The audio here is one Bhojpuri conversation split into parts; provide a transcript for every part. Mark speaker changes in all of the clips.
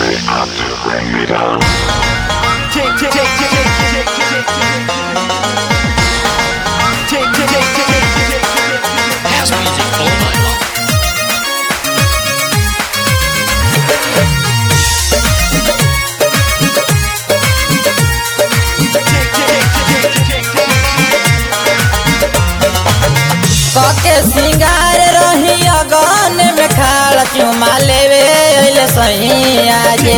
Speaker 1: They have to bring me down.
Speaker 2: Tick, tick, tick, tick, tick, tick, tick, tick, tick. Tick, tick, tick, tick, tick, tick, tick, tick.
Speaker 3: House music all night long.
Speaker 2: Tick, tick, tick, tick, tick, tick.
Speaker 4: कके सिंगार रही अगन में खाड़ चुमा लेवे अइले सही आजे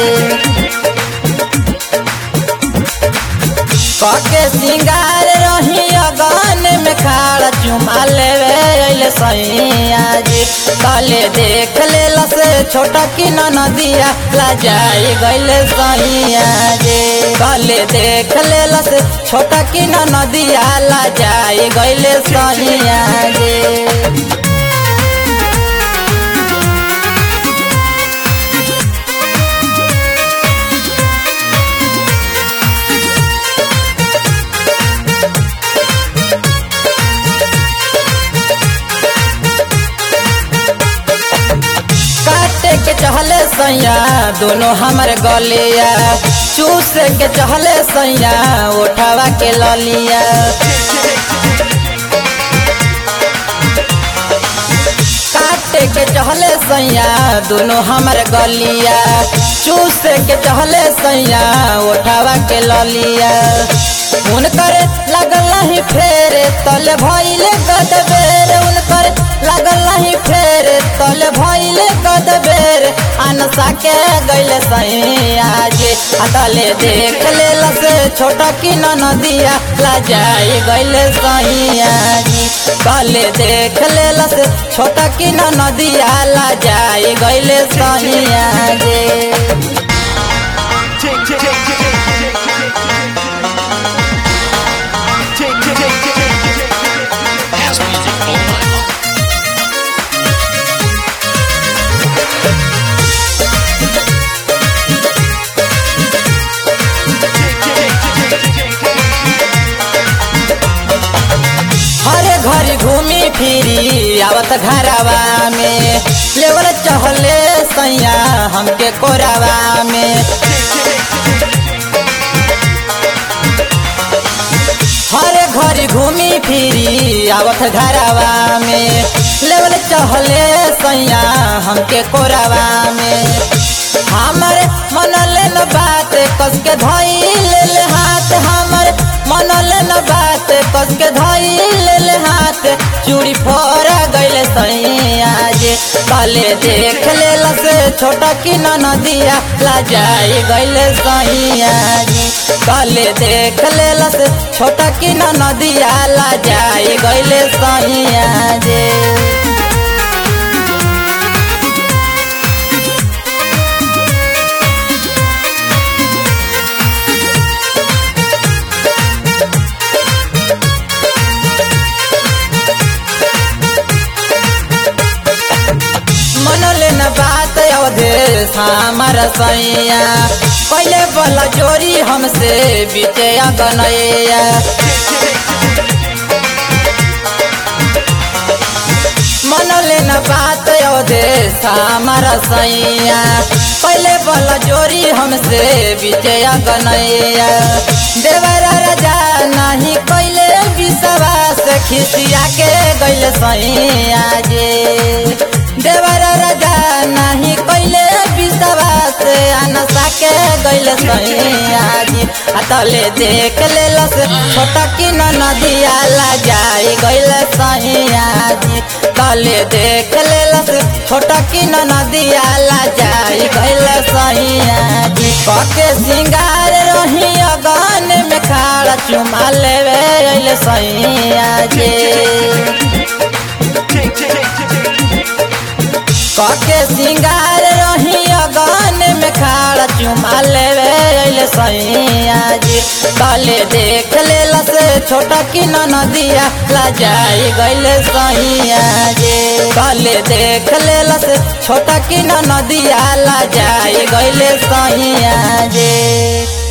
Speaker 4: कके सिंगार रही अगन में खाड़ चुमा लेवे अइले सही आजे कले देख लेला से छोटा की नदिया लाजाई गइले सही आजे कले देख लेला से छोटा की नदिया लाजाई गइले सही आजे काटे के चहले सैया दोनों हमर गलिया चूस के चहले सैया उठावा के ललिया काटे के चहले सैया दोनों हमर गलिया चूस के चहले सैया उठावा के ललिया उनकर लगल नहीं फेर तल भइले गदबेर उनकर लगल नहीं फेर तल भइले गदबेर अनसा के गइले सही आजे अतले देख लेला से छोटा की नदिया लाजाई गइले सही आजी कले देख लेला से छोटा की नदिया लाजाई गइले सही आजे
Speaker 2: Tick, tick, tick, tick, tick, tick, tick, tick, tick. Tick, tick, tick, tick, tick, tick, tick, tick.
Speaker 3: House music all night long.
Speaker 2: Tick, tick, tick, tick, tick, tick, tick.
Speaker 4: हरे घरी घूमी फिरी आवत घरवा में लेवल चहले सैया हमके कोरावा में हरे घरी घूमी फिरी आवत घरवा में लेवल चहले सैया हमके कोरावा में हमर मन लेन बात कस के धई ले हाथ हमर मन लेन बात कस के धई ले हाथ चूड़ी फोड़ा गइले सही आजे कले देख लेला से छोटा की नदिया लाजाई गइले सही आजे कले देख लेला से छोटा की नदिया लाजाई गइले सही आजे मनले न बात अवधे हमर सैया पहले बोला जोरी हमसे बीते गनैया मनले न बात अवधे हमर सैया पहले बोला जोरी हमसे बीते गनैया देवर राजा नहीं कैले विश्वास खिसिया के गैले सैया जे देवर राजा नहीं कैले विश्वास अनसा के गैले सैया जी अतले देख लेलस छोटा की नदिया लाजाई गैले सैया जी तले देख लेलस छोटा की नदिया लाजाई गैले सैया जी कके सिंगार रही अगन में खाड़ चुमा लेवे अइले सैया जी
Speaker 2: Tick, tick, tick, tick, tick, tick.
Speaker 4: कके सिंगार रही अगन में खाड़ चुमा लेवे अइले सैया जी कले देख लेला से छोटा की नदिया लाजाई गइले सैया जी कले देख लेला से छोटा की नदिया लाजाई गइले सैया जी